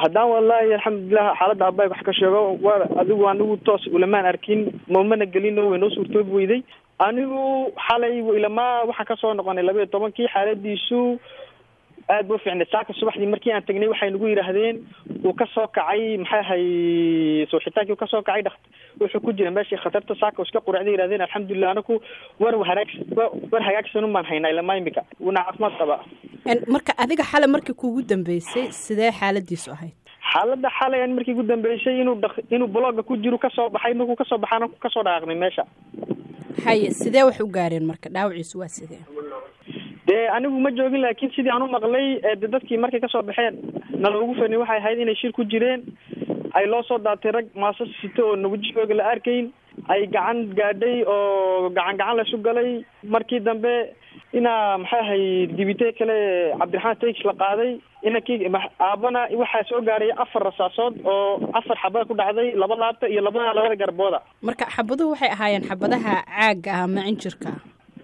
haddaan wallaahi alxamdulilah xaaladda abaay wax ka sheego waa adigu anigu toos ulamaan arkin mamana gelino way noo suurtoobi weyday anigu xalay ilamaa waxaan kasoo noqonay laba iyo tobankii xaaladiisu aad ba ufiicnay saaka subaxdii markii aan tagnay waxay nagu yidhaahdeen uu kasoo kacay maxay ahay sooxitaankii uu kasoo kacay dhak wuxuu ku jira meeshii khatarta saaka iska quracday yidhahdeen alxamdulilah anaku war haraag war hagaagsanun baan haynaa ilamaa imika wuuna caafimaad qabaa marka adiga xale markii kuugu dambeysay sidee xaaladiisu ahayd xaaladda xalay an markii ugu dambeysay inuu dha inuu blogga ku jiro kasoo baxay markuu kasoo baxaana kasoo dhaaqnay meesha haye sidee wax u gaareen marka dhaawaciisu waa sidee dee anigu ma joogin laakiin sidii aan u maqlay de dadkii markay kasoo baxeen naloogu fani waxay ahayd inay shir ku jireen ay loo soo daatay rag maasas sito oo nawajigooga la arkayn ay gacan gaadhay oo gacan gacan laysu galay markii dambe inaa maxay ahay dibite kale cabdiraxmaan tax la qaaday inankii aabana waxaa soo gaaray afar rasaasood oo afar xabad ku dhacday laba laabta iyo labada labada garbooda marka xabaduhu waxay ahaayeen xabadaha caaga ah ama cinjirka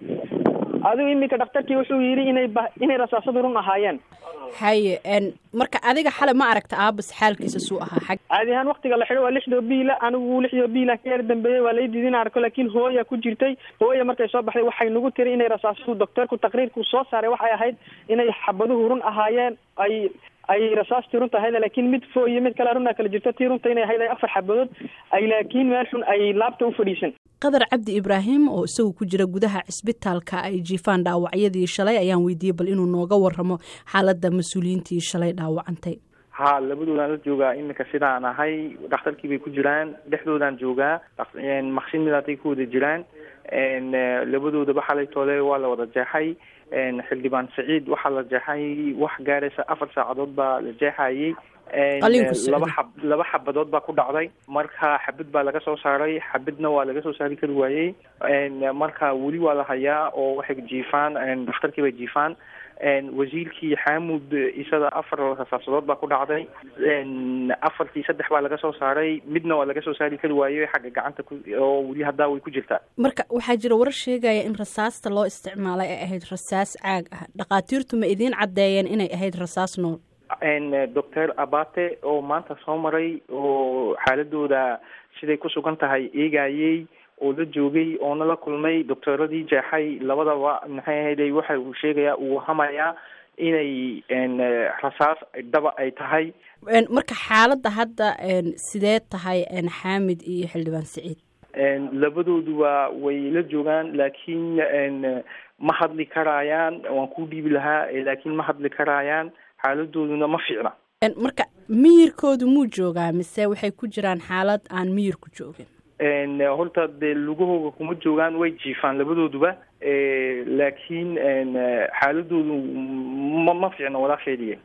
adigu iminka dhaktarkii wuxuu yidhi inay ba inay rasaasadu run ahaayeen haye marka adiga xale ma aragta aabas xaalkiisa suu ahaa xag caadi ahaan waktiga la xidho waa lixdoo biila anigu lixdoo biila ka yar dambeeyey waa lay diidin arko laakiin hooya ku jirtay hooya markay soo baxday waxay nagu tiri inay rasaasadu docteerku taqriirku soo saaray waxay ahayd inay xabaduhu run ahaayeen ay ay rasaastii runta ahayd laakiin mid fo iyo mid kale runaa kala jirto tii runta inay ahayd ay afar xabadood ay laakiin meel xun ay laabta u fadhiisan qadar cabdi ibraahim oo isagu ku jira gudaha cisbitaalka ay jiifaan dhaawacyadii shalay ayaan weydiiyey bal inuu nooga waramo xaaladda mas-uuliyiintii shalay dhaawacantay ha labadoodaan la joogaa iminka sidaan ahay dhakhtarkii bay ku jiraan dhexdoodaan joogaa maqsin midaatay ku wada jiraan labadoodaba xalay toole waa la wada jeexay xildhibaan saciid waxaa la jeexay wax gaaraysa afar saacadood baa la jeexayay laba xab laba xabadood baa ku dhacday marka xabad baa laga soo saaray xabadna waa laga soo saari kari waayey marka weli waa la hayaa oo waxay jiifaan dhakhtarkii bay jiifaan wasiirkii xaamud isada afar rasaasadood baa ku dhacday afartii saddex baa laga soo saaray midna waa laga soo saari kari waayey xagga gacanta ku oo weli haddaa way ku jirtaa marka waxaa jira warar sheegaya in rasaasta loo isticmaalay ay ahayd rasaas caag ah dhakhaatiirtu ma idiin caddeeyeen inay ahayd rasaas nool doctor abate oo maanta soo maray oo xaaladooda siday ku sugan tahay eegayey oo la joogay oona la kulmay doctooradii jeexay labadaba maxay ahayday waxa uu sheegayaa uu hamayaa inay rasaas dhaba ay tahay marka xaaladda hadda sidee tahay xaamid iyo xildhibaan saciid labadooduba way la joogaan laakiin ma hadli karaayaan waan ku dhiibi lahaa laakiin ma hadli karaayaan xaaladooduna ma fiicna marka miyirkoodu muu joogaa mise waxay ku jiraan xaalad aan miyir ku joogin horta dee lugahooga kuma joogaan way jiifaan labadooduba laakiin xaaladoodu ma ma fiicna walaasheediye